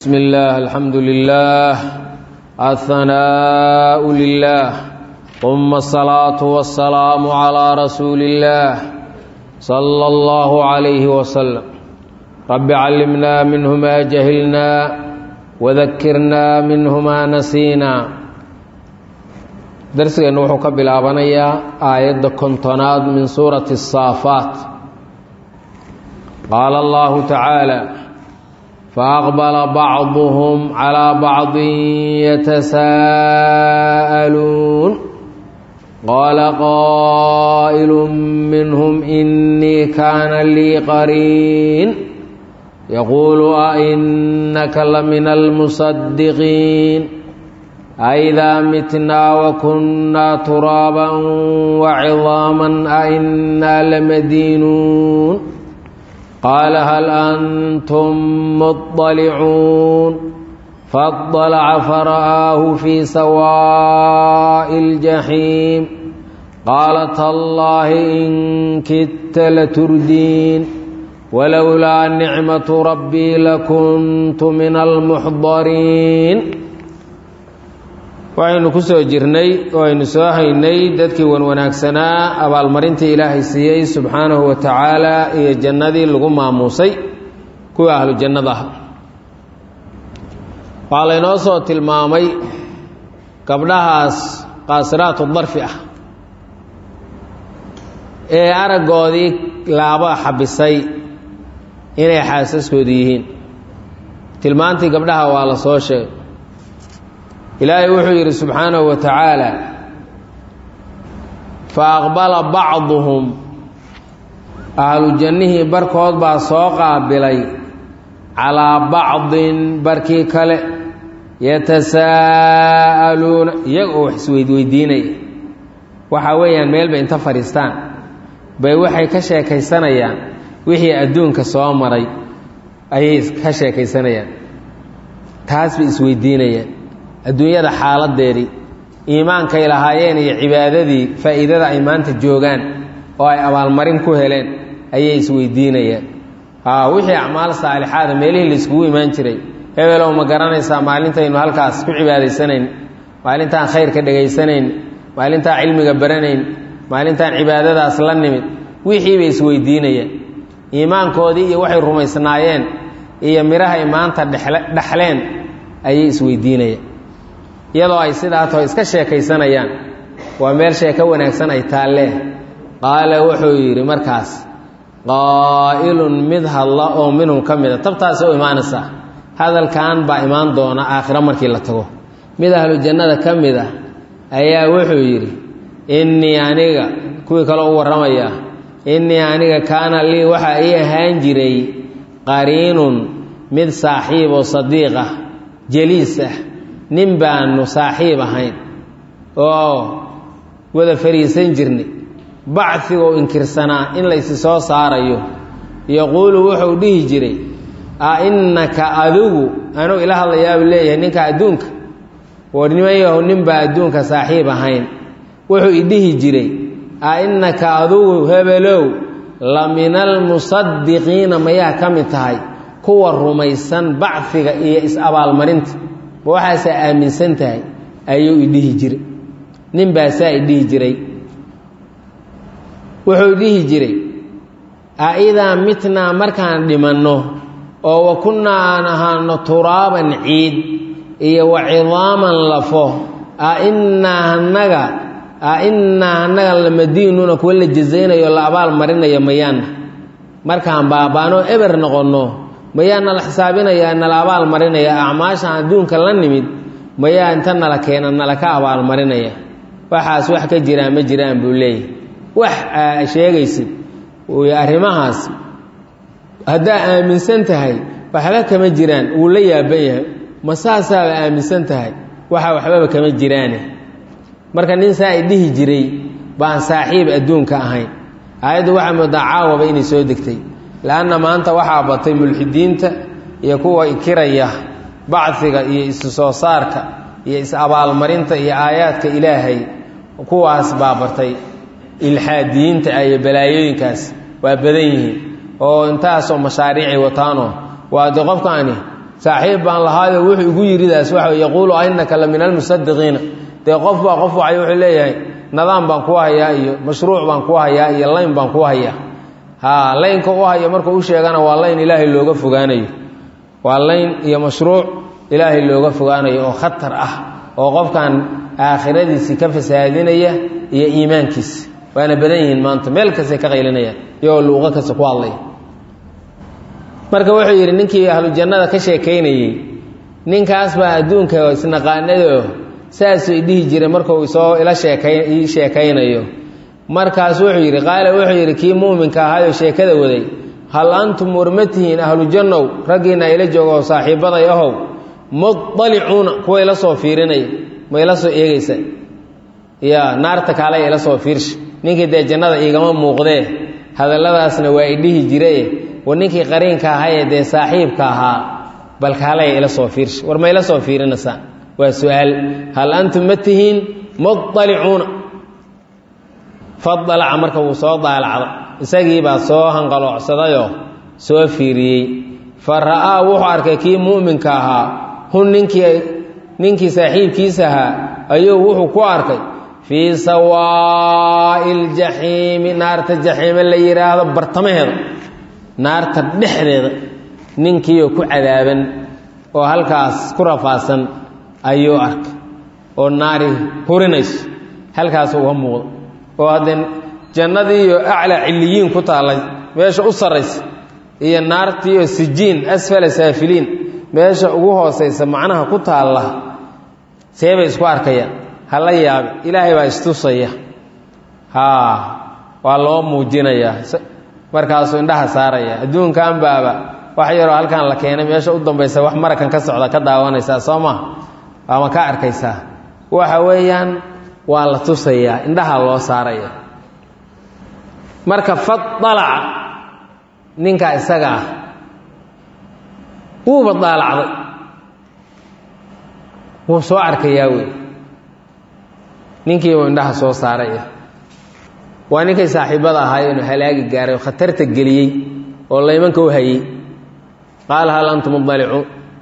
بسم الله الحمد لله الثناء لله ثم الصلاة والسلام على رسول الله صلى الله عليه وسلم رب علمنا منه ما جهلنا وذكرنا منه ما نسينا darsigeennu wuxuu ka bilaabanayaa aayadda kontonaad min suurati الsaafaat qaala allahu tacaala faaqbala bacduhum calىa bacdi yatasaa'aluun qaala qaa'ilu minhum inii kaana lii qariin yaquulu ainaka lamina almusadiqiin أإذا متنا وكنا ترابا وعظاما أئنا لمدينون قال هل أنتم مطلعون فاطلع فرآه في سواء الجحيم قال تالله إن كدت لتردين ولولا نعمة ربي لكنت من المحضرين waxaynu ku soo jirnay oo aynu soo haynay dadkii wanwanaagsanaa abaalmarintii ilaahay siiyey subxaanahu wa tacaala iyo jannadii lagu maamuusay kuwii ahlu jannada ah waxaa laynoo soo tilmaamay gabdhahaas qaasiraatu darfi ah ee araggoodii laaba xabisay inay xaasaskoodu yihiin tilmaantii gabdhaha waa la soo sheegay ilaahay wuxuu yidhi subxaanahu wa tacaala fa aqbala bacduhum ahlu jannihii barkood baa soo qaabilay calaa bacdin barkii kale yatasaa'aluuna iyaga oo wax isweydweydiinaya waxaa weeyaan meel bay inta fadhiistaan bay waxay ka sheekaysanayaan wixii adduunka soo maray ayay ka sheekaysanayaan taas bay isweydiinayaan adduunyada xaaladeedii iimaankay lahaayeen iyo cibaadadii faa'iidada ay maanta joogaan oo ay abaalmarin ku heleen ayay isweydiinayaan wixii acmaal saalixaada meelihii layskugu imaan jiray hebelow ma garanaysaa maalintaynu halkaas ku cibaadaysanayn maalintaan khayrka dhegaysanayn maalintaan cilmiga baranayn maalintaan cibaadadaas la nimid wixii bay isweydiinayaan iimaankoodii iyo waxay rumaysnaayeen iyo midhahay maanta dhexleen ayay isweydiinayaan iyadoo ay sidaa taho iska sheekaysanayaan waa meel sheeko wanaagsan ay taallee qaala wuxuu yidhi markaas qaa'ilun mid hadla oo minhum ka mida tabtaasi u imaanaysaa hadalkan baa imaan doona aakhiro markii la tago mid ahlu jannada ka mid ah ayaa wuxuu yidhi innii aniga kuwii kale u warramayaa innii aniga kaana lii waxaa ii ahaan jiray qariinun mid saaxiib oo sadiiq ah jaliis ah nin baanu saaxiib ahayn oo wada fariisan jirnay bacigoo inkirsanaa in laysi soo saarayo yaquulu wuxuu dhihi jiray a innaka adigu anuu ila hadlayaabu leeyahay ninka adduunka war nimayahu ninbaa adduunka saaxiib ahayn wuxuu idhihi jiray a innaka adigu hebelow la mina almusadiqiina mayaa ka mid tahay kuwa rumaysan bacfiga iyo is-abaalmarinta ma waxaasaa aaminsan tahay ayuu idhihi jiray nin baasaa idhihi jiray wuxuu dhihi jiray a idaa mitnaa markaan dhimanno oo wa kunnaa aan ahaano turaaban ciid iyo wa cidaaman lafo a innaa hanaga a innaa hanaga lamadiinuuna kuwa la jazaynayo la abaal marinayo mayaana markaan baabaanoo eber noqonno mayaa nala xisaabinayaa nala abaal marinaya acmaashaan adduunka la nimid mayaa inta nala keena nala ka abaalmarinaya waxaas wax ka jiraan ma jiraan buu leeyahy wax sheegaysid arrimahaas haddaa aaminsan tahay waxba kama jiraan wuu la yaaban yahay ma saasaaba aaminsan tahay waxa waxbaba kama jiraane marka nin saa i dhihi jiray baan saaxiib adduunka ahayn aayaddu waxaa moodaa caawaba inay soo degtay leanna maanta waxaa batay mulxidiinta iyo kuwa ikiraya bacfiga iyo isu soo saarka iyo is-abaalmarinta iyo aayaadka ilaahay kuwaas baa bartay ilxaadiyiinta iyo balaayooyinkaas waa badan yihiin oo intaasoo mashaariicay wataanoo waa de qofkaani saaxiib baan lahaayo wuxuu igu yiridaas waxa yaquulu ainaka la min almusadiqiina dee qof baa qof wacay wuxuu leeyahay nadaam baan ku hayaa iyo mashruuc baan ku hayaa iyo layn baan ku hayaa ha laynka u haya markuu u sheegana waa layn ilaahay looga fogaanayo waa layn iyo mashruuc ilaahay looga fogaanayo oo khatar ah oo qofkan aakhiradiisii ka fasaadinaya iyo iimaankiisa waana badan yihiin maanta meel kastay ka qaylinayaan iyagoo luuqo kasta ku hadlaya marka wuxuu yidhi ninkii ahlu jannada ka sheekaynayey ninkaas baa adduunka isnaqaanado saasuu idhihi jiray markuu isoo ila sheekay ii sheekaynayo markaas wuxuu yidhi qaala wuxuu yidhi kii muuminka ahayoo sheekada waday hal antum warmatihiin ahlu jannow raggiinna ila jooga oo saaxiibbaday ahow muطalicuuna kuwa ila soo fiirinaya ma ila soo eegaysa ya naarta kaale ila soo fiirsha ninkii dee jannada iigama muuqdee hadalladaasna waa idhihi jiraye war ninkii qariinka ahayee dee saaxiibka ahaa bal kaalaya ila soo fiirsha war ma ila soo fiirinaysaa waa su-aal hal antum ma tihiin muطalicuuna fadalaca marka wuu soo daalacda isagiibaa soo hanqaloocsadayoo soo fiiriyey fa ra'aa wuxuu arkay kii mu'minka ahaa hun ninkii ninkii saaxiibkiisa ahaa ayuu wuxuu ku arkay fii sawaa'i ljaxiimi naarta jaxiime la yidhaahdo bartamaheeda naarta dhexdeeda ninkiioo ku cadaaban oo halkaas ku rafaadsan ayuu arkay oo naari hurinayso halkaas uga muuqdo oo haddee jannadiiyo aclaa cilliyiin ku taallay meesha u sarraysa iyo naartiioo sijiin asfala saafiliin meesha ugu hoosaysa macnaha ku taalla see bay isku arkayaan ha la yaabe ilaahay baa istusaya haa waa loo muujinayaa markaasuu indhaha saaraya adduunkan baaba wax yaroo halkan la keenay meesha u dambaysa wax marakan ka socda ka daawanaysaa soo maa waama ka arkaysaa waxa weeyaan waa la tusayaa indhaha loo saaraya marka fadalaca ninkaa isaga ah wuuba daalacday wuu soo arkayaa wey ninkii uu indhaha soo saaraya waa ninkay saaxiibada ahaayeenoo halaagi gaaray oo khatarta geliyey oo laymanka u hayey qaala hal antum mudalicuun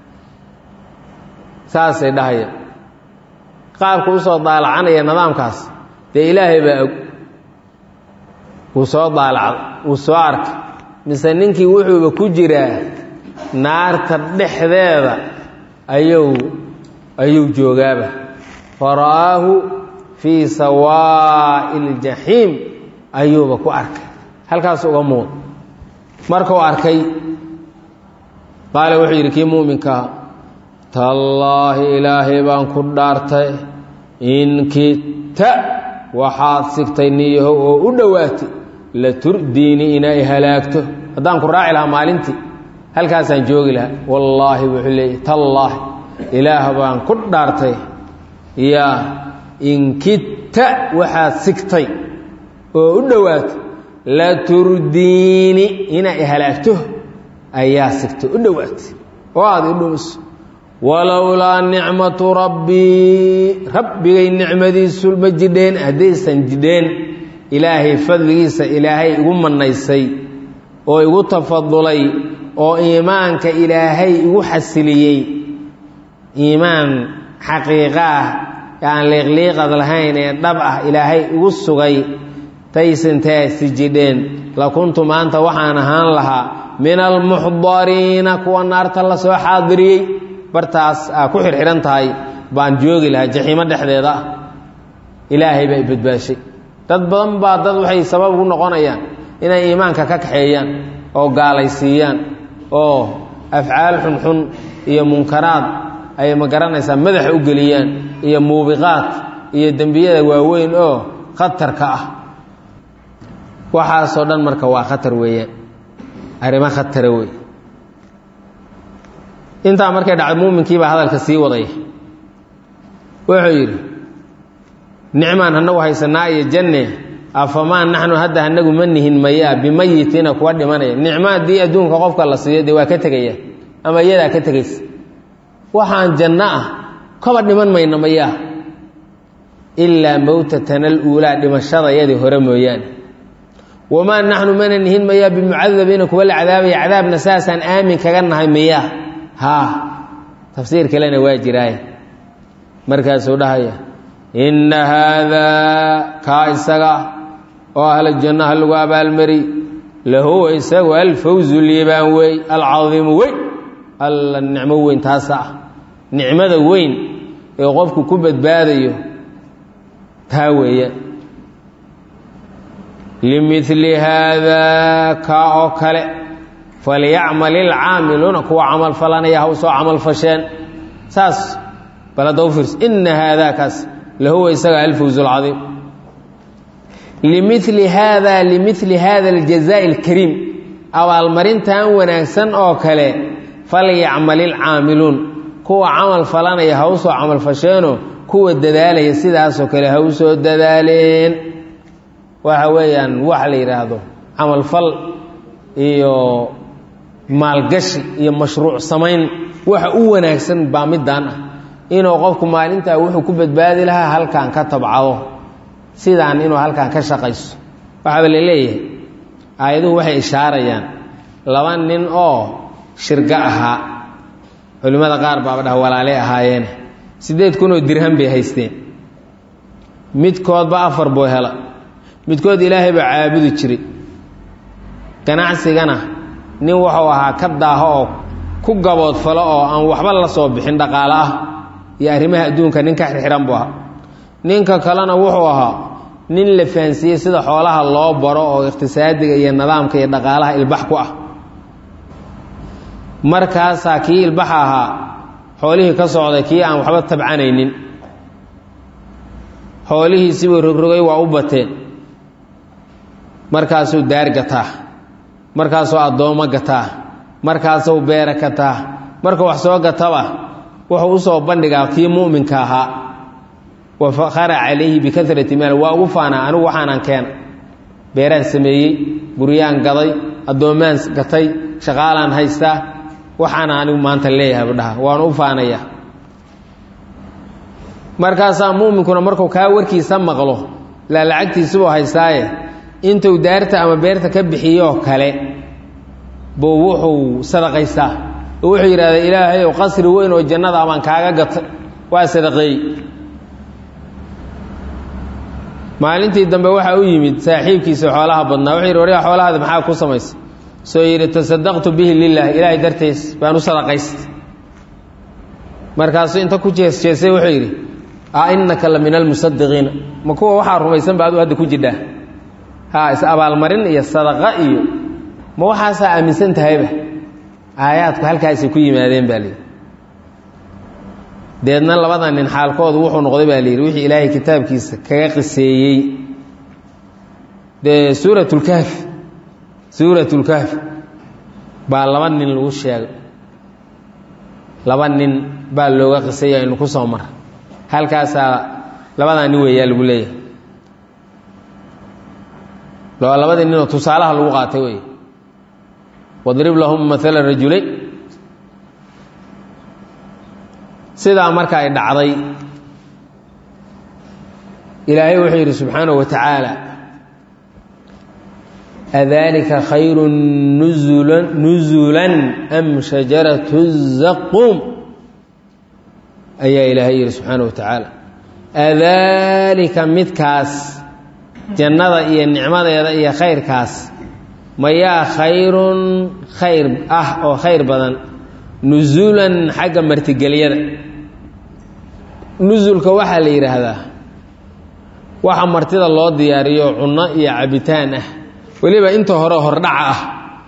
saasay dhahaya qaabku usoo daalacanaya nidaamkaas dee ilaahay baa og wuu soo daalacday wuu soo arkay mise ninkii wuxuuba ku jiraa naarta dhexdeeda ayuu ayuu joogaaba fara'aahu fii sawaa'i ljaxiim ayuuba ku arkay halkaas uga muuq markuu arkay qaala wuxuu yidhi kii muuminkaa tallaahi ilaahay baan ku dhaartay in kidta waxaad sigtay niyahow oo u dhowaatay la turdiini inay halaagto haddaan ku raaci lahaa maalintii halkaasaan joogi lahaa wallaahi wuxuu leeyay tallaahi ilaah baan ku dhaartay yaa in kidta waxaad sigtay oo u dhowaatay la turdiini inay halaagto ayaa sigtay u dhowaatay oo aad i dhumiso walowlaa nicmatu rabbii rabbigay nicmadiisu ma jidheen haddaysan jidheen ilaahay fadligiisa ilaahay igu mannaysay oo igu tafadulay oo iimaanka ilaahay igu xasiliyey iimaan xaqiiqo ah aan liiqliiqad lahayn ee dhab ah ilaahay igu sugay taysantaasi jidheen la kuntu maanta waxaan ahaan lahaa min almuxdariina kuwa naarta la soo xaadiriyey bartaas aa ku xirxihan tahay baan joogi lahaa jaxiimo dhexdeeda ah ilaahay baa i badbaashay dad badan baa dad waxay sabab ugu noqonayaan inay iimaanka ka kaxeeyaan oo gaalaysiiyaan oo afcaal xunxun iyo munkaraad ay ma garanaysaa madaxa u geliyaan iyo muubiqaad iyo dembiyada waaweyn oo khatarka ah waxaasoo dhan marka waa khatar weeyaan arrimo khatara wey intaa markay dhacday muuminkiibaa hadalka sii wadaya wuxuu yidhi nicmaan hanagu haysanaa iyo janne afamaa naxnu hadda hanagu ma nihin mayaa bimayitina kuwa dhimanaya nicmo haddii adduunka qofka la siiyo dee waa ka tegaya ama iyadaa ka tegaysa waxaan janno ah kaba dhiman mayna mayaa ilaa mowtatana aluulaa dhimashadayadii hore mooyaane wamaa naxnu mana nihin mayaa bimucadabiina kuwa la cadaabaya cadaabna saasaan aamin kaga nahay miyaa haa tafsiir kalena waa jiraaye markaasuu dhahaya inna haadaa kaa isaga oo ahla jannaha lagu abaalmari lahuwa isagu alfawzu liibaan wey alcadiimu weyn alla nicmo weyn taasa ah nicmada weyn ee qofku ku badbaadayo taa weeya limili haadaa kaa oo kale falyacmal ilcaamiluuna kuwa camal falanaya ha u soo camal fasheen saas bal hadda u fiirso ina haadaa kaas lahuwa isaga alfawz alcadiim limili haada limili hada aljazaai alkariim abaalmarintan wanaagsan oo kale falyacmal ilcaamiluun kuwa camal falanaya ha u soo camal fasheenoo kuwa dadaalaya sidaasoo kale ha u soo dadaaleen waxa weeyaan wax la yidhaahdo camalfal iyo maalgashi iyo mashruuc samayn waxa u wanaagsan baa midaan ah inuu qofku maalintaa wuxuu ku badbaadi lahaa halkan ka tabcado sidaan inuu halkan ka shaqayso waxaaba la leeyahay aayaduhu waxay ishaarayaan laba nin oo shirgo ahaa culimmada qaar baaba dhaha walaaley ahaayeene siddeed kun oo dirham bay haysteen midkoodba afar buu hela midkood ilaahay baa caabudi jiray ganacsigana nin wuxuu ahaa ka daaho oo ku gaboodfalo oo aan waxba la soo bixin dhaqaale ah iyo arrimaha adduunka nin ka xirxiran buu ahaa ninka kalena wuxuu ahaa nin la fahansiiyey sida xoolaha loo baro oo iqhtisaadiga iyo nidaamka iyo dhaqaalaha ilbax ku ah markaasaa kii ilbaxa ahaa xoolihii ka socday kii aan waxba tabcanaynin xoolihiisibuu rogrogay waa u bateen markaasuu daar gataa markaasuu addoommo gataa markaasuu beera gataa marka wax soo gataba wuxuu u soo bandhigaa kii mu'minka ahaa wa fakhara calayhi bikarati maal waa ugu faanaa anigu waxaanaan keena beeraan sameeyey guryaan gaday addoommaan gatay shaqaalaan haystaa waxaana anigu maanta leeyahay budhaha waan u faanayaa markaasaa mu'minkuna markuu kaa warkiisa maqlo ilaa lacagtiisibuu haystaaye intuu daarta ama beerta ka bixiyoo kale buu wuxuu sadaqaystaa oo wuxuu yidhahdaa ilaahay ow qasri weyn oo jannada abaan kaaga gatay waa sadaqeey maalintii dambe waxaa u yimid saaxiibkiisa xoolaha badnaa wuxuu yidhi waryaa xoolahaada maxaa ku samaysa soo yidhi tasadaqtu bihi lilah ilaahay dartiis baan u sadaqaystay markaasuu inta ku jees jeesay wuxuu yidhi a innaka la min almusadiqiina ma kuwa waxaa rumaysan ba adu hadda ku jidhaa ha is abaalmarin iyo sadaqa iyo ma waxaasaa aaminsan tahayba aayaadku halkaasay ku yimaadeen baa layidhi deedna labada nin xaalkoodu wuxuu noqday baa layidhi wixii ilaahay kitaabkiisa kaga qiseeyey dee suuratulkahfi suuratulkahfi baa laba nin lagu sheegay laba nin baa looga qiseeyay aynu ku soo mara halkaasaa labadaa nin weeyaa lagu leeyahay waa labadii ninoo tusaalaha lagu qaatay wey wadrib lahum maala rajulayn sidaa marka ay dhacday ilaahay wuxuu yidhi subxaanahu wa tacaala adalika khayru nuzulan nuzulan am shajaratu zaquum ayaa ilaahay yidhi subxaanahu wa tacaala adalika midkaas jannada iyo nicmadeeda iyo khayrkaas mayaa khayrun khayr ah oo khayr badan nusuulan xagga martigelyada nusulka waxaa la yidhaahdaa waxa martida loo diyaariyo cunno iyo cabitaan ah weliba inta hore hordhaca ah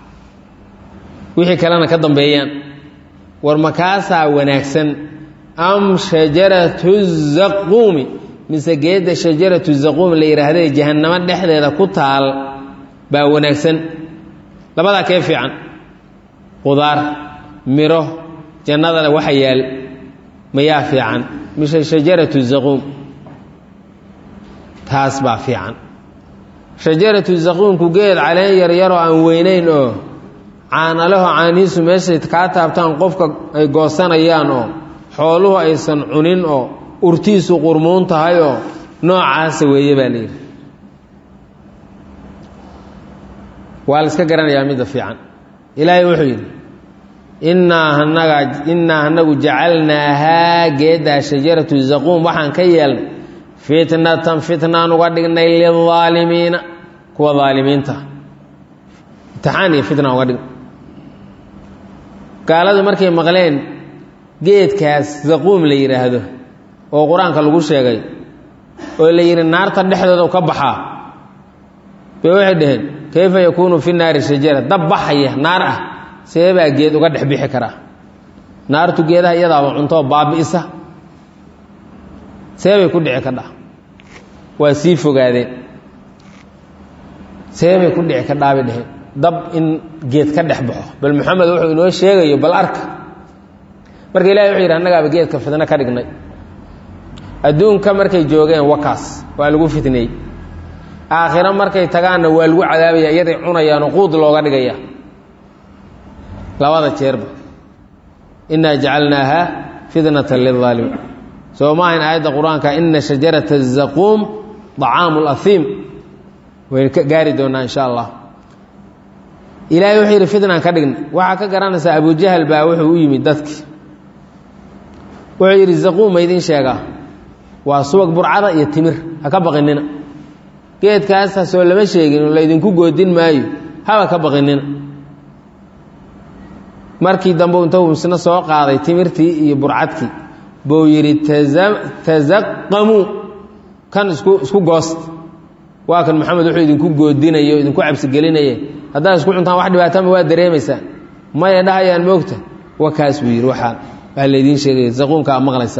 wixii kalena ka dambeeyaan war makaasaa wanaagsan am shajaratu zaquumi mise geedda shajaratu zaquum la yidhaahdae jahannamo dhexdeeda ku taal baa wanaagsan labadaa kee fiican qudaar miro jannadana waxa yaal mayaa fiican mise shajaratu zaquum taas baa fiican shajaratu zaquumku geed caleen yaryaroo aan weynayn oo caanalaho caanihiisu meeshay kaa taabtaan qofka ay goosanayaan oo xooluhu aysan cunin oo urtiisu qurmuun tahay oo noocaasa weeye baa layidhi waa la iska garanayaa midda fiican ilaahay wuxuu yidhi innaa anaga innaa anagu jacalnaahaa geeddaa shajaratu zaquum waxaan ka yeelnay fitnatan fitnaan uga dhignay lilaalimiina kuwa daalimiinta imtixaan iyo fitna uga dhignay gaaladu markay maqleen geedkaas zaquum la yidhaahdo oo qur-aanka lagu sheegay oo la yidhi naarta dhexdooda ka baxaa bay waxay dhaheen kayfa yakuunu fi naari shajara dab baxaya naar ah see baa geed uga dhex bixi karaa naartu geedaha iyadaaba cuntoo baabi'isa see bay ku dhici kadhaa waa sii fogaadeen see bay ku dhici kadhaa bay dhaheen dab in geed ka dhex baxo bal maxamed wuxuu inoo sheegayo bal arka marka ilahi wuxuu yidhi annagaaba geedka fitno ka dhignay adduunka markay joogeen wakaas waa lagu fitneeyey aakhiro markay tagaanna waa lagu cadaabaya iyaday cunayaanoo quud looga dhigaya labada jeerba innaa jacalnaaha fitnatan lilaalimiin soo ma ahayn aayadda qur-aanka ina shajarata zaquum طacaamu اlaiim waynu ka gaari doonaa insha allah ilaahay wuxuu yidhi fitnaan ka dhignay waxaa ka garanaysaa abujahal baa wuxuu u yimid dadki wuxuu yidhi zaquum ma idin sheegaa waa subag burcada iyo timir ha ka baqinina geedkaas hasoo lama sheegin oo laydinku goodin maayo haba ka baqinina markii dambe intuu isna soo qaaday timirtii iyo burcadkii buu yidhi tasaqamuu kan isku isku goost waa kan maxamed wuxuu idinku goodinayo o idinku cabsigelinaya haddaad isku cuntaan wax dhibaatama waa dareemaysaan maya dhahayaan moogta wa kaas buu yidhi waxaa waa laydiin sheegaya zaquumka a maqlaysa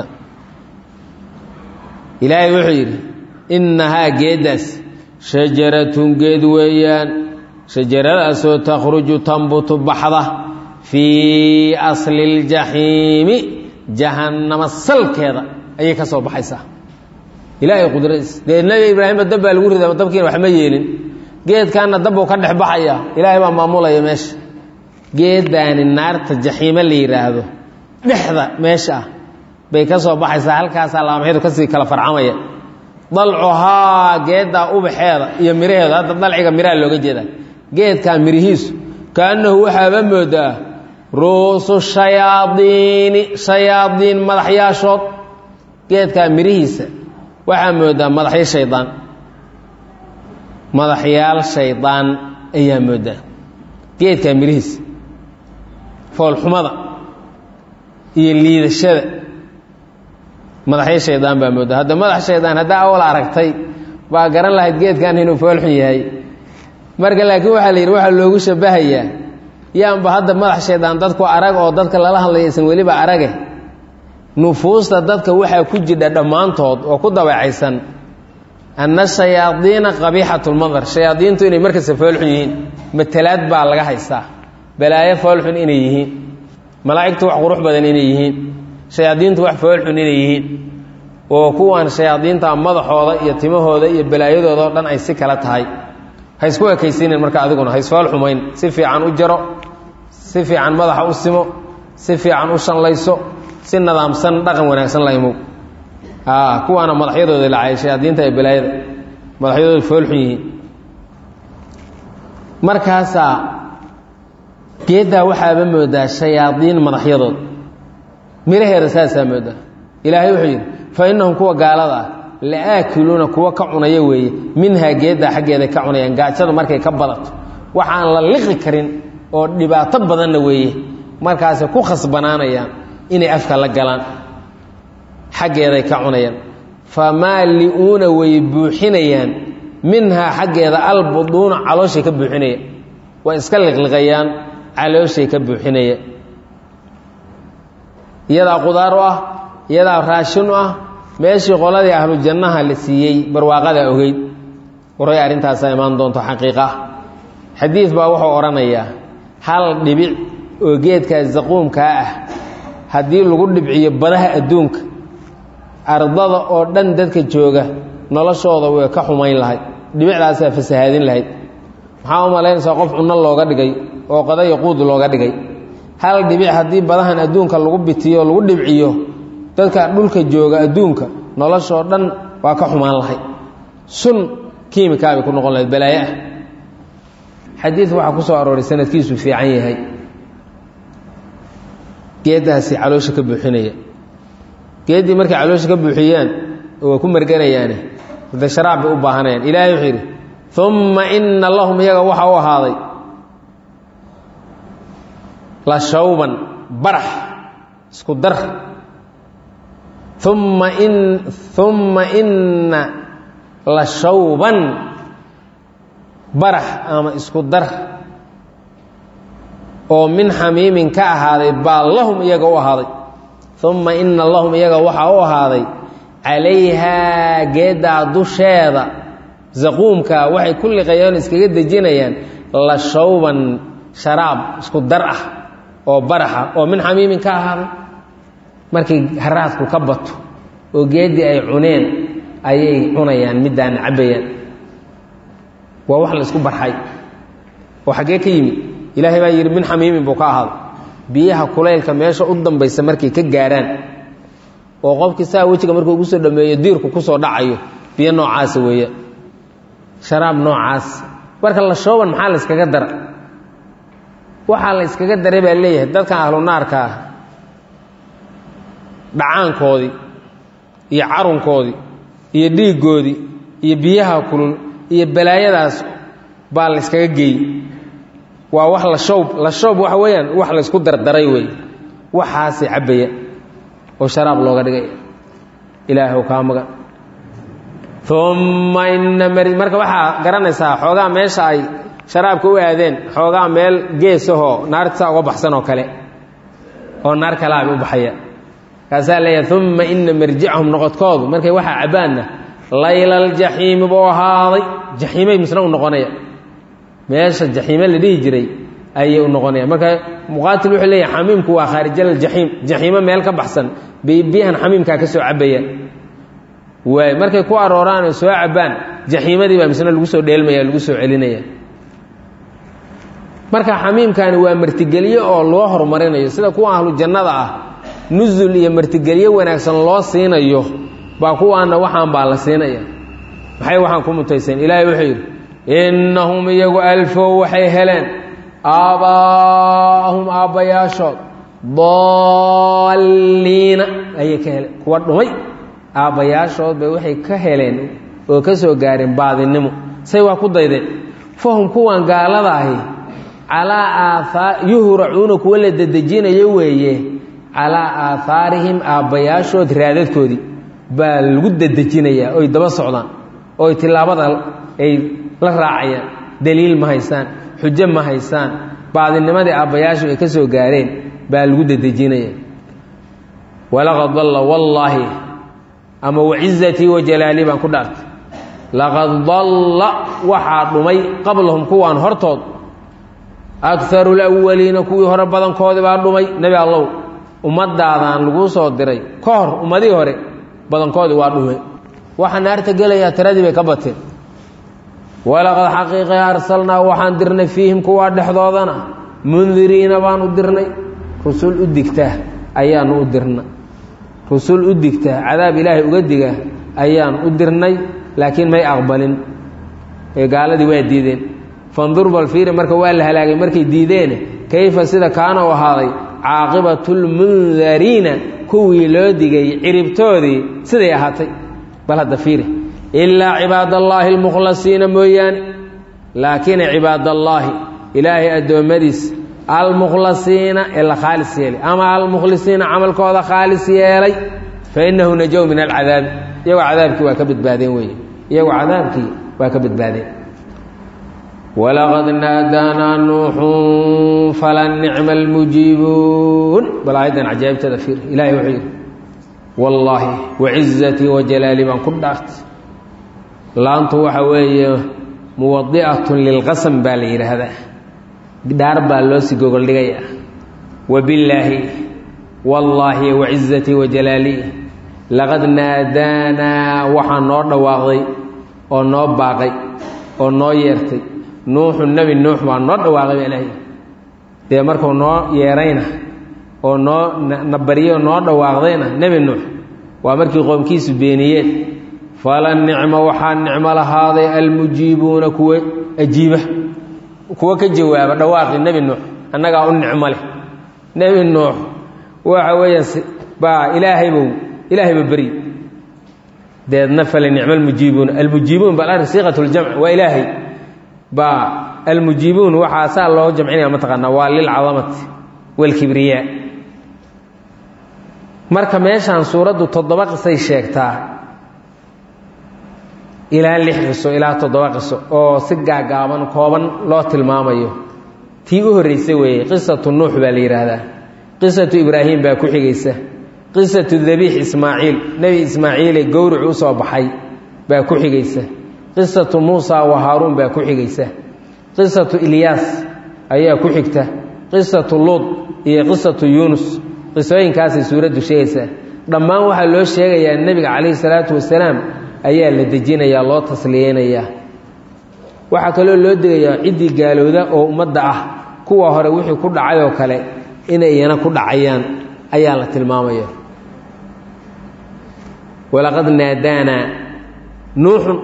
ilaahay wuxuu yidhi innahaa geeddaas shajaratun geed weeyaan shajaradaasoo takhruju tambutu baxda fii asli اljaxiimi jahannama salkeeda ayay ka soo baxaysaa ilaahay qudradiis dee nebi ibraahimba dab baa lagu ridaa dabkiina wax ma yeelin geedkaanna dabbuu ka dhex baxaya ilaahay baa maamulaya meesha geeddaani naarta jaxiime la yidhaahdo dhexda meesha ah bay ka soo baxaysaa halkaasaa laamaxyadu kasii kala farcamaya dalcuhaa geeddaa ubaxeeda iyo miraheeda hadda dalciga miraha looga jeeda geedkaa mirihiisu kaannahu waxaaba moodaa ru'usu shayaadiini shayaadiin madaxyaashood geedkaa mirihiisa waxaa moodaa madaxyo shaydaan madaxyaal shaydaan ayaa moodaa geedkaa mirihiisa foolxumada iyo liidashada madaxyo shaydaan baa moodaa hadda madax shaydaan haddaa awal aragtay baa garan lahayd geedkan inuu foolxun yahay marka laakiin waxaa la yidhi waxaa loogu shabahayaa yaanba hadda madax shaydaan dadku arag oo dadka lala hadlaya isan weliba arage nufuusta dadka waxaa ku jidha dhammaantood oo ku dabeecaysan anna shayaadiina qabiixatulmadar shayaadiintu inay markasta foolxun yihiin matalaad baa laga haystaa balaayo foolxun inay yihiin malaa'igtu wax qurux badan inay yihiin shayaadiintu wax foolxun inay yihiin oo kuwan shayaadiinta madaxooda iyo timahooda iyo balaayadooda oo dhan ay si kala tahay ha isku ekaysiinin marka adiguna ha isfool xumayn si fiican u jaro si fiican madaxa u simo si fiican u shanlayso si nadaamsan dhaqan wanaagsan la imow kuwaana madaxyadooda lacay shayaadiinta ee balaayada madaxyadooda foolxun yihiin markaasaa geeddaa waxaaba moodaa shayaadiin madaxyadood miraheeda saasaa moodaa ilaahay wuxuu yidhi fa innahum kuwa gaalada ah la aakiluuna kuwa ka cunaya weeye minhaa geeddaa xaggeeday ka cunayaan gaajada markay ka badato waxaan la liqi karin oo dhibaato badanna weeye markaasay ku khasbanaanayaan inay afka la galaan xaggeeday ka cunayaan famaali'uuna way buuxinayaan minhaa xaggeeda albuduuna calooshay ka buuxinayaan way iska liqliqayaan calooshay ka buuxinayaan iyadaa qudaar u ah iyadaa raashin u ah meeshii qoladii ahlu jannaha la siiyey barwaaqada ogeyd waray arrintaasaa imaan doonto xaqiiqa ah xadiid baa wuxuu odhanayaa hal dhibic oo geedkaa zaquumkaa ah haddii lagu dhibciyo badaha adduunka ardada oo dhan dadka jooga noloshooda way ka xumayn lahayd dhibicdaasaa fasahaadin lahayd maxaa u malaynaysaa qof cunno looga dhigay oo qadayo quud looga dhigay hal dhibic haddii badahan adduunka lagu bitiyo lagu dhibciyo dadka dhulka jooga adduunka noloshoo dhan waa ka xumaan lahayd sun kiimikaabay ku noqon lahayd balaaye ah xadiid waxaa ku soo arooray sanadkiisu fiican yahay geeddaasi caloosha ka buuxinaya geeddii markay caloosha ka buuxiyaan waa ku marganayaane de sharaab bay u baahanayaan ilaahay wuxuu yidhi umma ina lahum iyaga waxa u ahaaday la shawban barax isku dar umma in umma inna la shawban barax ama isku dar oo min xamiimin ka ahaaday baa lahum iyaga u ahaaday umma ina lahum iyaga waxaa u ahaaday calayhaa geeddaa dusheeda zaquumka waxay ku liqayeen iskaga dejinayaan la shawban sharaab isku dar ah oo baraxa oo min xamiimin ka ahaaday markay haraadku ka bato oo geeddii ay cuneen ayay cunayaan middaana cabbayaan waa wax la isku barxay oo xaggee ka yimid ilaahay baa yidhi min xamiimin buu ka ahaaday biyaha kulaylka meesha u dambaysa markay ka gaarhaan oo qofkii saa wejiga markuu ugu soo dhameeyo diirku ku soo dhacayo biyo noocaasa weeya sharaab noocaas marka la shooban maxaa la yskaga dara waxaa la yskaga daray baa leeyahay dadkan ahlu naarka ah dhacaankoodii iyo carunkoodii iyo dhiiggoodii iyo biyaha kulul iyo balaayadaas baa la yskaga geeyey waa wax la shoob la shoob waxa weeyaan wax la ysku dardaray weeye waxaasay cabbaya oo sharaab looga dhigay ilaahw kaa magan umma ina mari marka waxaa garanaysaa xoogaa meesha ay sharaabka u aadeen xoogaa meel geesahoo naarta saa uga baxsan oo kale oo naar kalaabay u baxaya kaasaa leeyahay umma ina marjicahum noqodkoodu markay waxaa cabbaanna laylaljaxiimi buu ahaaday jaxiimay misna u noqonaya meesha jaxiime la dhihi jiray ayay u noqonaya marka muqaatil wuxuu leeyahay xamiimku waa khaarijaaljaxiim jaxiimo meel ka baxsan bay biyahan xamiimkaa ka soo cabbayaan waay markay ku arooraan oo soo cabbaan jaxiimadii baa misna lagu soo dheelmaya lagu soo celinaya marka xamiimkani waa martigelyo oo loo horumarinayo sida kuwa ahlu jannada ah nusul iyo martigelyo wanaagsan loo siinayo baa kuwaana waxaan baa la siinaya maxay waxaan ku mutayseen ilaahay wuxuu yidhi innahum iyagu alfow waxay heleen aabbaa'ahum aabbayaashood daalliina ayay ka heleen kuwa dhumay aabbayaashood bay waxay ka heleen oo ka soo gaareen baadinimo say waa ku daydeen fahum kuwan gaalada ahi calaa aaaar yuhracuuna kuwa la dedejinayo weeye calaa aahaarihim aabbayaashood raadadkoodii baa lagu dedejinayaa oy daba socdaan oy tilaabada ay la raacayaan daliil ma haysaan xujo ma haysaan baadinimadii aabbayaashu ay ka soo gaareen baa lagu dedejinaya walaqad dalla wallaahi ama wacizatii wa jalaalii baan ku dhaartay laqad dalla waxaa dhumay qablahum kuwaan hortood akaru lawaliina kuwii hore badankoodii baa dhumay nebi allow ummaddaadaan laguu soo diray ka hor ummadihii hore badankoodii waa dhumay waxa naarta gelayaa tiradii bay ka bateen walaqad xaqiiqe arsalnaa waxaan dirnay fiihim kuwaa dhexdoodana mundiriina baan u dirnay rusul u digtaa ayaanu u dirna rusul u digtaa cadaab ilaahay uga diga ayaan u dirnay laakiin may aqbalin ee gaaladii waa diideen fandur bal fiiri marka waa la halaagay markay diideene kayfa sida kaana u ahaaday caaqibatulmundariina kuwii loo digay ciribtoodii siday ahaatay bal hadda fiiri ilaa cibaadallaahi almukhlasiina mooyaane laakiin cibaadallaahi ilaahay addoommadiis almukhlasiina ee la khaalis yeelay ama almukhlisiina camalkooda khaalis yeelay fa innahu najow min alcadaabi iyagoo cadaabkii waa ka badbaadeen weeye iyagoo cadaabkii waa ka badbaadeen walaqad naadaanaa nuuxun fala nicma almujiibuun bal aayaddan cajaa'ibteeda fiir ilahay wuxuu yidhi wallaahi wacizatii wajalaalii baan ku dhaartay laantu waxa weeye muwadi'atun lilqasam baa la yidhaahdaa dhaar baa loo sii gogoldhigayaa wabillaahi wallaahi wacizatii wajalaalii laqad naadaanaa waxaa noo dhawaaqday oo noo baaqay oo noo yeertay nuuxu nebi nuux baa noo dhawaaqay baa ilaahay dee markuu noo yeerayna oo noo na baryo noo dhawaaqdayna nebi nuux waa markii qoomkiisu beeniyeen fala nicma waxaa nicmo lahaaday almujiibuuna kuwa ajiiba kuwa ka jawaaba dhawaaqii nebi nuux annagaa u nicmo leh nebi nuux waxa weeyaan baa ilaahaybow ilaahayba beri deedna fale nicmo almujiibuun almujiibuun bal arrin siiqat ljamc waa ilaahay baa almujiibuun waxaa saa loo jamcinaya mataqaanaa waa lilcadamati waalkibriyaa marka meeshaan suuraddu toddoba qisay sheegtaa ilaa lix qiso ilaa toddoba qiso oo si gaagaaban kooban loo tilmaamayo tii u horreysay weeye qisatu nuux baa la yidhaahdaa qisatu ibraahim baa ku xigaysa qisatu dabiix ismaaciil nebi ismaaciile gowricu u soo baxay baa ku xigaysa qisatu muusa wa haaruun baa ku xigaysa qisatu ilyaas ayaa ku xigta qisatu luud iyo qisatu yuunus qisooyinkaasay suuraddu sheegaysaa dhammaan waxaa loo sheegayaa nebiga calayhi salaatu wasalaam ayaa la dejinayaa loo tasliyeynayaa waxaa kaloo loo degayaa ciddii gaalowda oo ummadda ah kuwa hore wixii ku dhacay oo kale inay iyana ku dhacayaan ayaa la tilmaamaya walaqad naadaanaa nuuxun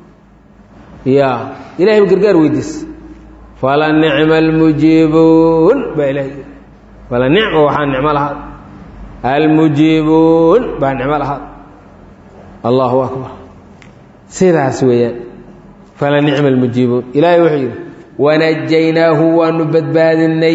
ya ilahay ba gargaar weydiis fala nicma almujiibuun baa ilahay fala nicma waxaa nicmo lahaad almujiibuun baa nicmo lahaad allahu akbar sidaas weeyaan fala nicma almujiibuun ilaahay wuxuu yidhi wanajaynaahu waanu badbaadinay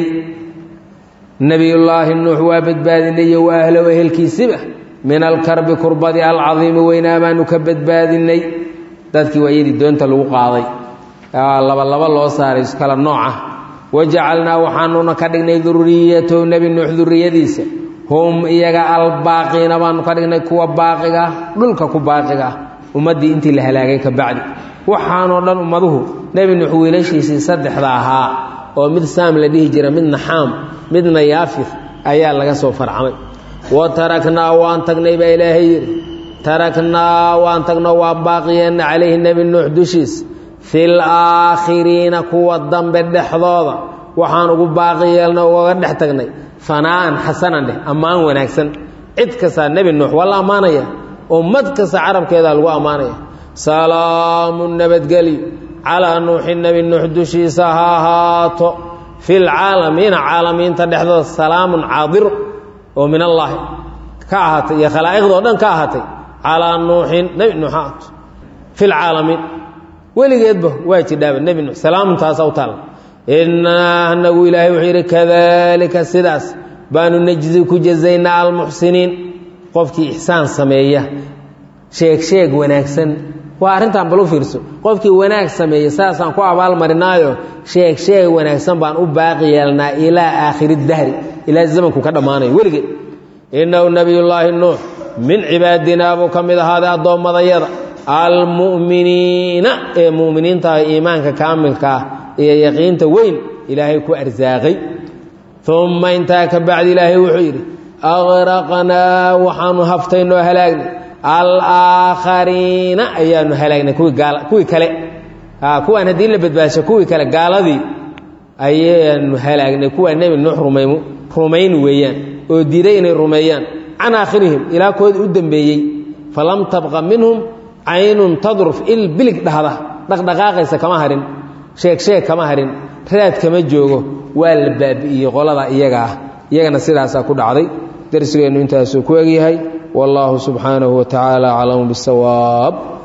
nebiyullaahi nuux waa badbaadinay iyo wa ahlow ehelkiisiba min alkarbi kurbadi alcadiimi weynaa baanu ka badbaadinay dadkii waa iyadii doonta lagu qaaday laba laba loo saaray iskala nooca wajacalnaa waxaanuna ka dhignay duriyatahu nebi nuux duriyadiisa hum iyaga albaaqiina baanu ka dhignay kuwa baaqiga ah dhulka ku baaqiga ah ummaddii intii la halaagay ka bacdi waxaanoo dhan ummaduhu nebi nuux wiilashiisii saddexda ahaa oo mid saam la dhihi jira midna xaam midna yaafir ayaa laga soo farcamay wa taraknaa waan tagnay baa ilaahay yidhi taraknaa waan tagno waan baaqiyeenna calayhi nebi nuux dushiis fil aakhiriina kuwa dambe dhexdooda waxaan ugu baaqi yeelna ugaga dhex tagnay fanaa'an xasanan dheh ammaan wanaagsan cid kastaa nebi nuux waa la ammaanaya ummad kasta carabkeedaa lagu ammaanaya salaamu nabadgelyo calaa nuuxi nebi nuux dushiisa ha ahaato filcaalamiina caalamiinta dhexdooda salaamun caadiru oo min allaahi ka ahaatay iyo khalaa'iqdoo dhan ka ahaatay calaa nuuxin nebi nuux ha ahaato filcaalamiin weligeedba waa jidhaaba nebi nuux salaamuntaasa u taalla innaa anagu ilaahay wuxuu yidhi kadalika sidaas baanu najzi ku jazaynaa almuxsiniin qofkii ixsaan sameeya sheeg sheeg wanaagsan waa arrintan bal u fiirso qofkii wanaag sameeya saasaan ku abaalmarinaayo sheeg sheeg wanaagsan baan u baaqi yeelnaa ilaa aakhiri dahri ilaa zamanku ka dhammaanayo weligeed innahu nebiyullaahi nuux min cibaadinaa buu ka mid ahaaday addoommadayada almu'miniina ee mu'miniintaah iimaanka kaamilka ah iyo yaqiinta weyn ilaahay ku arsaaqay umma intaa ka bacdi ilaahay wuxuu yidhi aqraqnaa waxaanu haftaynoo halaagnay alaakhariina ayaanu halaagnay kuwii kale kuwaan haddii la badbaasho kuwii kale gaaladii ayaanu halaagnay kuwaa nebi nuux rumayn weeyaan oo diiday inay rumeeyaan can aakhirihim ilaa koodii u dambeeyey falam tabqa minhum caynun tadruf il bilig dhahda dhaqdhaqaaqaysa kama harin sheeg sheeg kama harin raad kama joogo waa la baabi'iyey qolada iyaga ah iyagana sidaasaa ku dhacday darsigeennu intaasuu ku egyahay wallaahu subxaanahu wa tacaala aclamu bisawaab